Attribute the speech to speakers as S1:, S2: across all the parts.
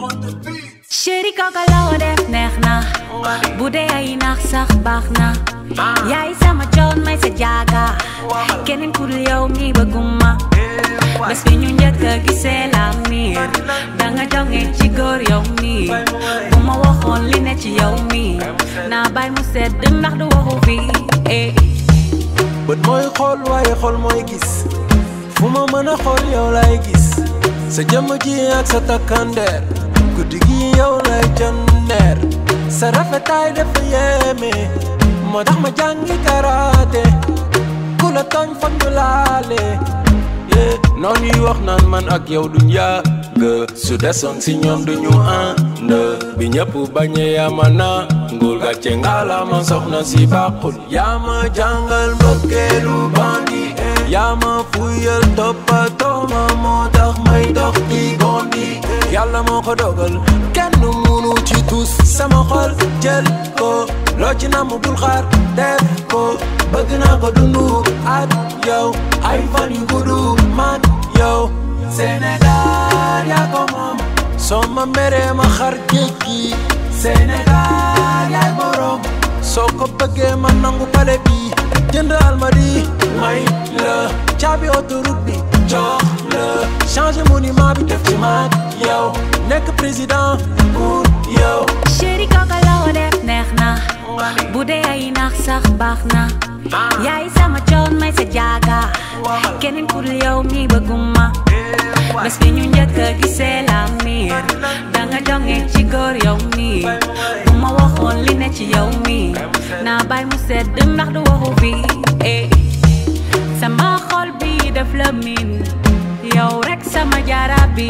S1: chéri kooka loo def neex na bu dee ay nax sax baax na yaay sama coon may sa jaaga keneen ku dul yow mi bëgguma bés bi ñu njëkk a gisee la miir danga jonge ci góor yow mi bu ma waxoon li ne ci yow mi naa bay mu sedd ndax du waxu fi eh
S2: bët mooy xool waaye xool mooy gis fu ma mën a xool yow lay gis sa jëmm ji ak sa takkandeer guddi gi yow lay jandeer sa rafetaay dafa yéeme moo tax ma jàngi karaate ku la tooñ foog ñu laale yee noonu yi wax naan man ak yow duñ yàgg su desoon si ñoom duñu ànd bi ñëpp bañee yaa ma na ngul gàcce ngalaama soxna si bàqul yaa ma jàngal mbëkkeelu bandi yaa ma fuyal toppatoo ma moo tax may dox di gondi yàlla moo ko dogal kenn munu ci tus sama xol jël ko loo ci namm bul xaar def ko bëgg naa ko dundu ak yow ay fan yu guddu man yow Sénégal yaa ko moom soo ma meree ma xar géej gi Sénégal yaay borom soo ko bëggee ma nangu pale bi jënd almadi may la caabi autoroute bi jox la changer monument bi def ci maag yow nekk président pour yow
S1: chéri kooka loo def neex na bu dee ay nax sax baax na yaay sama coon may sa jaaga keneen ku dul yow mi bëgguma bés bi ñu njëkk a gisee la miir danga jonge ci góor yow mi bu ma waxoon li ne ci yow mi naa bay mu sedd ndax du waxu fi eh sama xol bi def la min yow rek sama jaara bi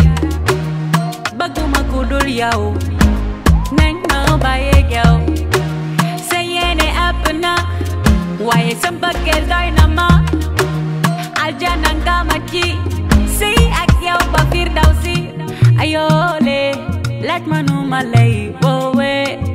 S1: bëgguma ku dul yow nañ ma bàyyeeg yow sa yéene ëpp na waaye sa mbëggeel doy na ma aljana nga ma ci sëy ak yow ba firdawsi ayoole laaj ma nu ma lay woowe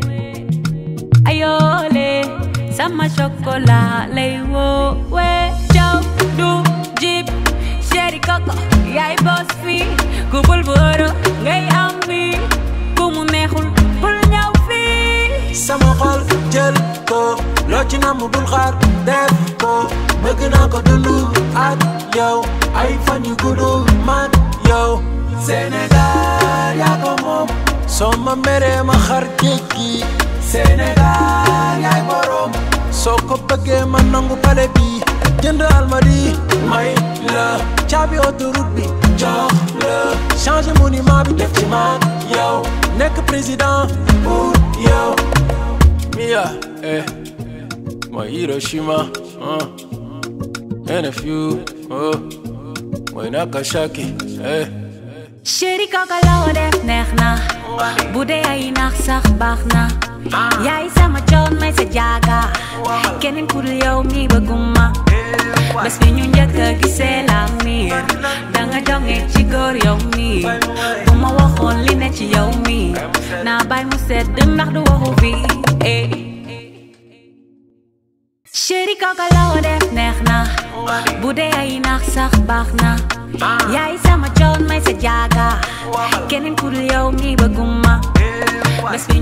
S1: ayoole sama chocolat lay woowe caw du jib chéri koko yaay boss fi ku bul buuru ngay am bi ku mu neexul bul ñëw fii
S2: sama xol jël ko loo ci namm bul xaar def ko bëgg naa ko dundu ak yow ay fan yu guddu man yow Sénégal yaa ko moom soo ma meree ma xar géej gi Sénégal yaay borom soo ko bëggee ma nangu pale bi jënd almadi may la caabi autoroute bi jox la changer monument bi def ci maag yow nekk président pour yow Mia, eh, my Hiroshima, uh, and a few, oh, my Nagasaki, eh.
S1: chéri kooka loo def neex na bu dee ay nax sax baax na yaay sama coon may sa jaaga keneen ku dul yow mi bëgguma bés bi ñu njëkk a gisee la miir danga jonge ci góor yow mi bu ma waxoon li ne ci yow mi naa bay mu sedd ndax du waxu fi eh chéri kooka loo def neex na bu dee ay nax sax baax na yaay sama coon may sa jaaga keneen ku dul yow mi bëgguma bés bi